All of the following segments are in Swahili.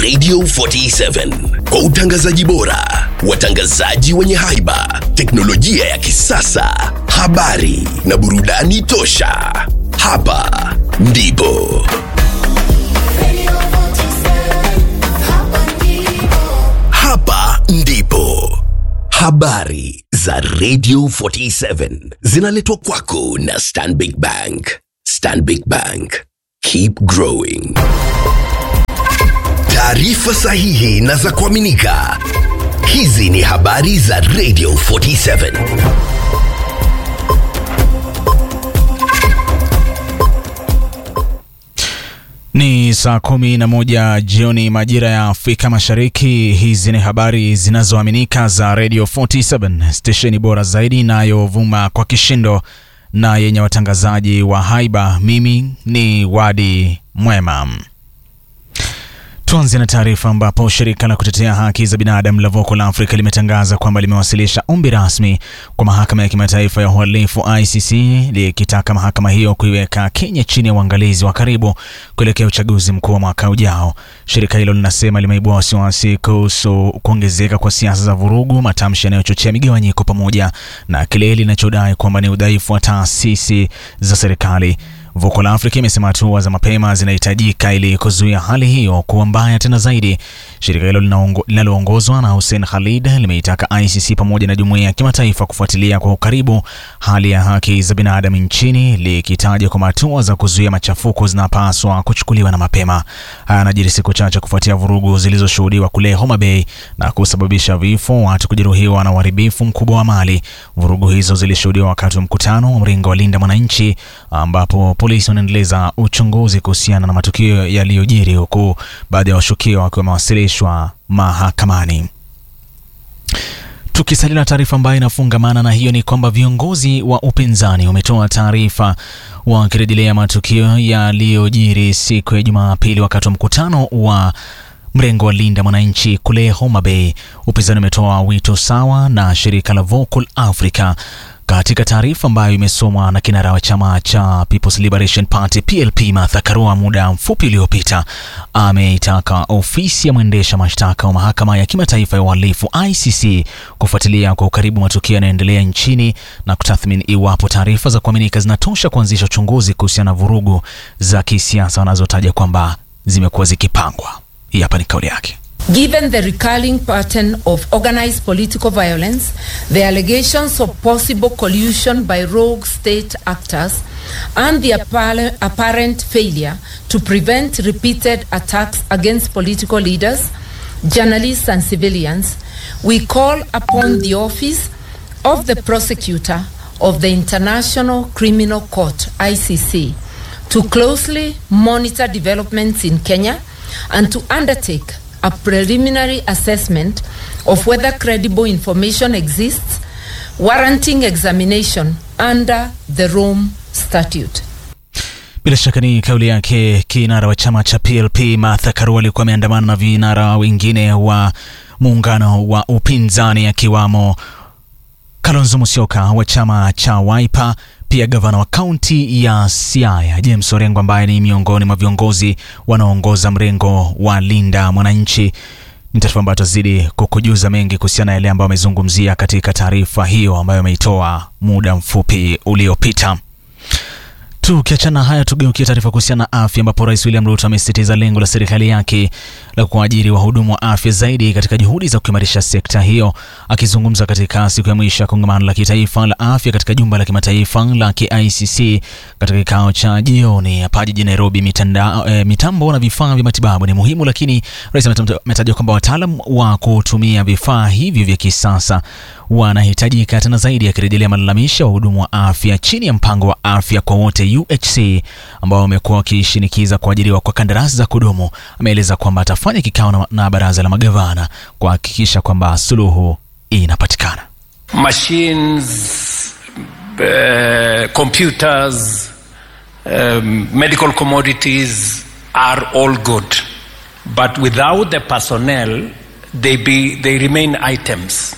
Radio 47 kwa utangazaji bora, watangazaji wenye haiba, teknolojia ya kisasa, habari na burudani tosha. Hapa ndipo hapa ndipo habari za Radio 47 zinaletwa kwako na Stanbic Bank. Stanbic Bank, keep growing. Taarifa sahihi na za kuaminika. Hizi ni habari za Radio 47. Ni saa kumi na moja jioni majira ya Afrika Mashariki. Hizi ni habari zinazoaminika za Radio 47, stesheni bora zaidi inayovuma kwa kishindo na yenye watangazaji wa haiba. Mimi ni Wadi Mwema. Tuanze na taarifa ambapo shirika la kutetea haki za binadamu la Voco la Afrika limetangaza kwamba limewasilisha ombi rasmi kwa mahakama ya kimataifa ya uhalifu ICC likitaka mahakama hiyo kuiweka Kenya chini ya uangalizi wa karibu kuelekea uchaguzi mkuu wa mwaka ujao. Shirika hilo linasema limeibua wasiwasi kuhusu kuongezeka kwa siasa za vurugu, matamshi yanayochochea migawanyiko, pamoja na kile linachodai kwamba ni udhaifu wa taasisi za serikali. Voco la Afrika imesema hatua za mapema zinahitajika ili kuzuia hali hiyo kuwa mbaya tena zaidi. Shirika hilo linaloongozwa na Hussein Khalid limeitaka ICC pamoja na jumuiya ya kimataifa kufuatilia kwa ukaribu hali ya haki za binadamu nchini, likitaja kwamba hatua za kuzuia machafuko zinapaswa kuchukuliwa na mapema. Haya yanajiri siku chache kufuatia vurugu zilizoshuhudiwa kule Homa Bay na kusababisha vifo, watu kujeruhiwa na uharibifu mkubwa wa mali. Vurugu hizo zilishuhudiwa wakati wa mkutano wa mrengo wa Linda Mwananchi ambapo polisi wanaendeleza uchunguzi kuhusiana na matukio yaliyojiri huku baadhi ya washukiwa wakiwa wamewasilishwa mahakamani. Tukisalia na taarifa ambayo inafungamana na hiyo ni kwamba viongozi wa upinzani wametoa taarifa wakirejelea matukio yaliyojiri siku ya Jumapili wakati wa mkutano wa mrengo wa Linda Mwananchi kule Homa Bay. Upinzani umetoa wito sawa na shirika la Vocal Africa katika taarifa ambayo imesomwa na kinara wa chama cha People's Liberation Party PLP Martha Karua muda mfupi uliopita, ameitaka ofisi ya mwendesha mashtaka wa mahakama ya kimataifa ya uhalifu ICC kufuatilia kwa ukaribu matukio yanayoendelea nchini na kutathmini iwapo taarifa za kuaminika zinatosha kuanzisha uchunguzi kuhusiana na vurugu za kisiasa wanazotaja kwamba zimekuwa zikipangwa. Hii hapa ni kauli yake. Given the recurring pattern of organized political violence, the allegations of possible collusion by rogue state actors, and the apparent failure to prevent repeated attacks against political leaders, journalists, and civilians, we call upon the office of the prosecutor of the International Criminal Court, ICC, to closely monitor developments in Kenya and to undertake a preliminary assessment of whether credible information exists warranting examination under the Rome Statute. Bila shaka ni kauli yake kinara wa chama cha PLP Martha Karua alikuwa ameandamana na vinara wengine wa muungano wa upinzani akiwamo Kalonzo Musyoka wa chama cha Wiper, pia gavana wa kaunti ya Siaya James Orengo ambaye ni miongoni mwa viongozi wanaoongoza mrengo wa Linda Mwananchi. Ni taarifa ambayo tutazidi kukujuza mengi kuhusiana na yale ambayo amezungumzia katika taarifa hiyo ambayo ameitoa muda mfupi uliopita. Tukiachana haya, tugeukia taarifa kuhusiana na afya, ambapo Rais William Ruto amesisitiza lengo la serikali yake la kuajiri wahudumu wa afya zaidi katika juhudi za kuimarisha sekta hiyo. Akizungumza katika siku ya mwisho ya kongamano la kitaifa la afya katika jumba la kimataifa la KICC katika kikao cha jioni hapa jijini Nairobi, mitanda, e, mitambo na vifaa vya matibabu ni muhimu, lakini rais ametaja kwamba wataalam wa kutumia vifaa hivyo vya kisasa wanahitajika tena zaidi, akirejelea malalamisho ya wahudumu wa afya chini ya mpango wa afya kwa wote UHC ambao wamekuwa wakishinikiza kuajiriwa kwa kandarasi za kudumu. Ameeleza kwamba atafanya kikao na, na baraza la magavana kuhakikisha kwamba suluhu inapatikana. Machines, uh, computers, um, medical commodities are all good but without the personnel they be they remain items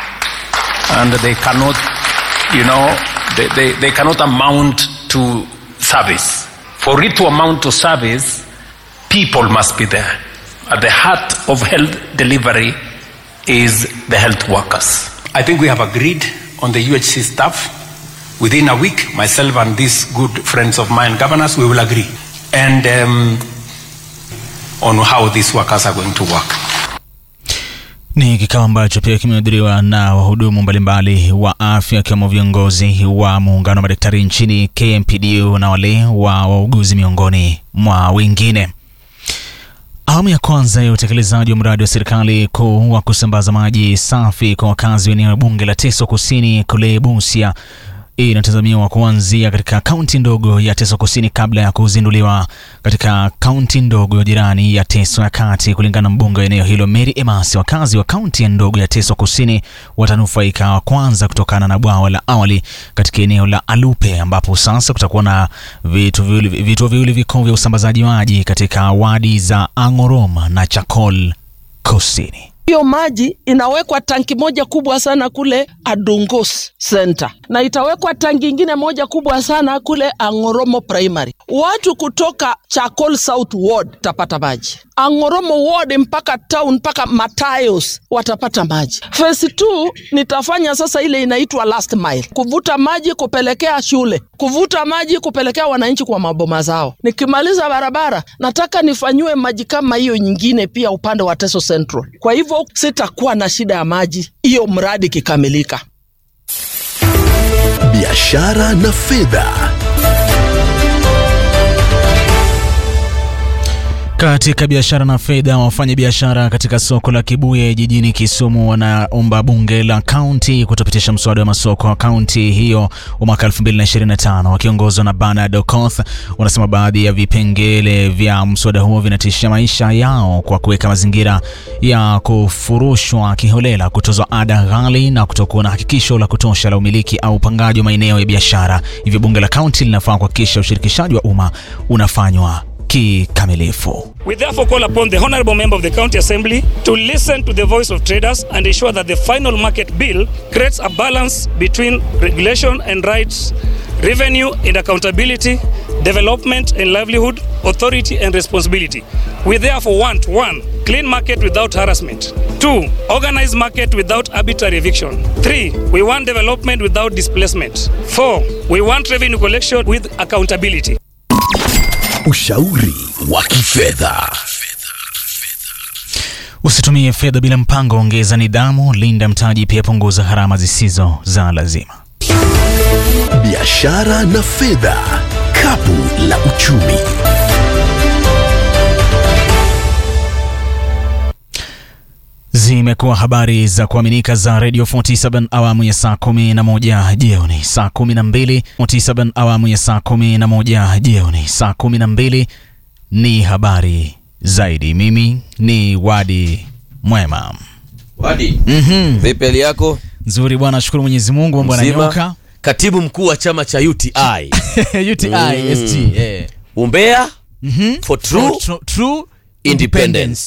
and they cannot you know they, they, they cannot amount to service for it to amount to service people must be there at the heart of health delivery is the health workers. I think we have agreed on the UHC staff. Within a week, myself and these good friends of mine, governors, we will agree. And um, on how these workers are going to work. Ni kikao ambacho pia kimehudhuriwa na wahudumu mbalimbali wa afya akiwemo viongozi wa muungano wa madaktari nchini KMPDU na wale wa wauguzi miongoni mwa wengine. Awamu ya kwanza ya utekelezaji wa mradi wa serikali kuu wa kusambaza maji safi kwa wakazi wa eneo bunge la Teso Kusini kule Busia inatazamiwa kuanzia katika kaunti ndogo ya Teso Kusini kabla ya kuzinduliwa katika kaunti ndogo ya jirani ya Teso ya Kati. Kulingana na mbunge wa eneo hilo Mary Emasi, wakazi wa kaunti ya ndogo ya Teso Kusini watanufaika wa kwanza kutokana na bwawa la awali katika eneo la Alupe, ambapo sasa kutakuwa na vituo viwili vituo viwili vikuu vya usambazaji maji katika wadi za Angoroma na Chakol Kusini. Hiyo maji inawekwa tanki moja kubwa sana kule Adungos Center na itawekwa tanki ingine moja kubwa sana kule Angoromo Primary. Watu kutoka Chakol South Ward tapata maji, Angoromo Ward mpaka town mpaka Matayos watapata maji. Phase 2 nitafanya sasa ile inaitwa last mile, kuvuta maji kupelekea shule, kuvuta maji kupelekea wananchi kwa maboma zao. Nikimaliza barabara, nataka nifanyiwe maji kama hiyo nyingine pia upande wa Teso Central. Kwa hivyo sitakuwa na shida ya maji hiyo mradi ikikamilika. biashara na fedha. Katika biashara na fedha, wafanya biashara katika soko la Kibuye jijini Kisumu wanaomba bunge la kaunti kutopitisha mswada wa masoko wa kaunti hiyo wa mwaka 2025 wakiongozwa na Bernard Okoth. Wanasema baadhi ya vipengele vya mswada huo vinatishia maisha yao kwa kuweka mazingira ya kufurushwa kiholela, kutozwa ada ghali na kutokuwa na hakikisho la kutosha la umiliki au upangaji wa maeneo ya biashara. Hivyo bunge la kaunti linafaa kuhakikisha ushirikishaji wa umma unafanywa kikamilifu. We therefore call upon the Honourable Member of the County Assembly to listen to the voice of traders and ensure that the final market bill creates a balance between regulation and rights, revenue and accountability, development and livelihood, authority and responsibility. We therefore want one, clean market without harassment. Two, organized market without arbitrary eviction. Three, we want development without displacement. Four, we want revenue collection with accountability. Ushauri wa kifedha. Usitumie fedha bila mpango, ongeza nidhamu, linda mtaji, pia punguza gharama zisizo za lazima. Biashara na fedha, kapu la uchumi. Zimekuwa habari za kuaminika za Radio 47 awamu ya saa 11 jioni, saa 12 47 awamu ya saa 11 jioni, saa 12 ni habari zaidi. Mimi ni Wadi Mwema. Wadi, vipi hali yako? Nzuri bwana, shukuru Mwenyezi Mungu, mambo Mzima? yananyoka. Katibu mkuu wa chama cha UTI UTI SG eh. umbea for true True, true independence.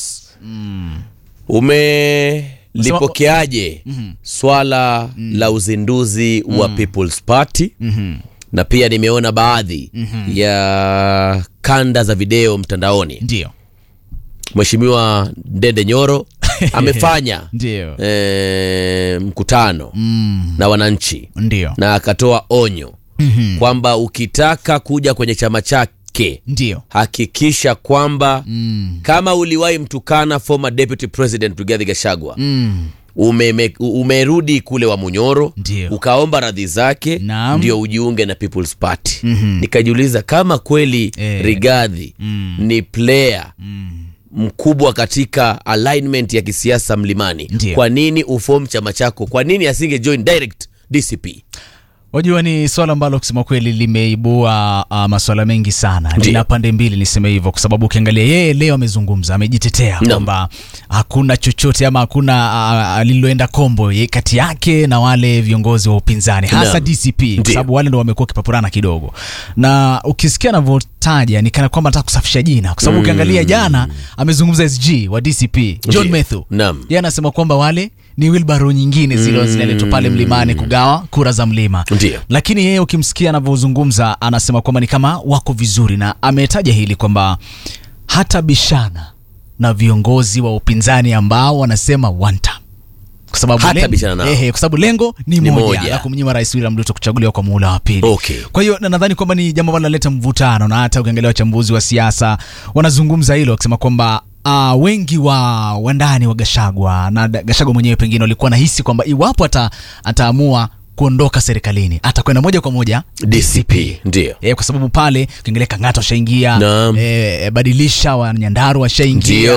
Umelipokeaje swala la uzinduzi wa People's Party? Na pia nimeona baadhi ya kanda za video mtandaoni. Ndio, Mheshimiwa Ndende Nyoro amefanya ndio, eh, mkutano na wananchi ndio, na akatoa onyo kwamba ukitaka kuja kwenye chama chake ndio, hakikisha kwamba kama uliwahi mtukana former deputy president Rigathi Gachagua umeme- umerudi kule wa Munyoro Ndio. ukaomba radhi zake Naam. ndio ujiunge na People's Party. Nikajiuliza kama kweli Eh. Rigathi ni player mkubwa katika alignment ya kisiasa mlimani, Ndio. kwa nini uform chama chako? Kwa nini asinge join direct DCP? Wajua, ni swala ambalo kusema kweli limeibua uh, maswala mengi sana. Ndiyo. Lina pande mbili, niseme hivyo, kwa sababu ukiangalia yeye leo amezungumza, amejitetea Naam. kwamba hakuna chochote ama hakuna uh, lililoenda kombo ye- kati yake na wale viongozi wa upinzani hasa Naam. DCP, kwa Ndiyo. sababu wale ndo wamekuwa wakipapurana kidogo, na ukisikia anavyotaja ni kana kwamba anataka kusafisha jina, kwa sababu ukiangalia jana amezungumza SG wa DCP John Ndiyo. Methu, Naam. yeye anasema kwamba wale ni wilbaro nyingine zile zinaletwa pale mlimani kugawa kura za mlima Ndiyo. lakini yeye ukimsikia anavyozungumza anasema kwamba ni kama wako vizuri na ametaja hili kwamba hata bishana na viongozi wa upinzani ambao wanasema one term kwa sababu Hata lengo- bishana nao. ehe, kwa sababu lengo ni, Ni moja, moja. la kumnyima rais William Ruto kuchaguliwa kwa muhula wa pili. Okay. Kwa hiyo na nadhani kwamba ni jambo ambalo linaleta mvutano, na hata ukiangalia wachambuzi wa siasa wanazungumza hilo wakisema kwamba Uh, wengi wa wandani wa Gashagwa na da- Gashagwa mwenyewe pengine walikuwa nahisi kwamba iwapo ata, ataamua kuondoka serikalini atakwenda moja kwa moja DCP ndio e, kwa sababu pale ukiangalia Kang'ata washaingia Naam. e, badilisha wa Nyandaru washaingia Ndio.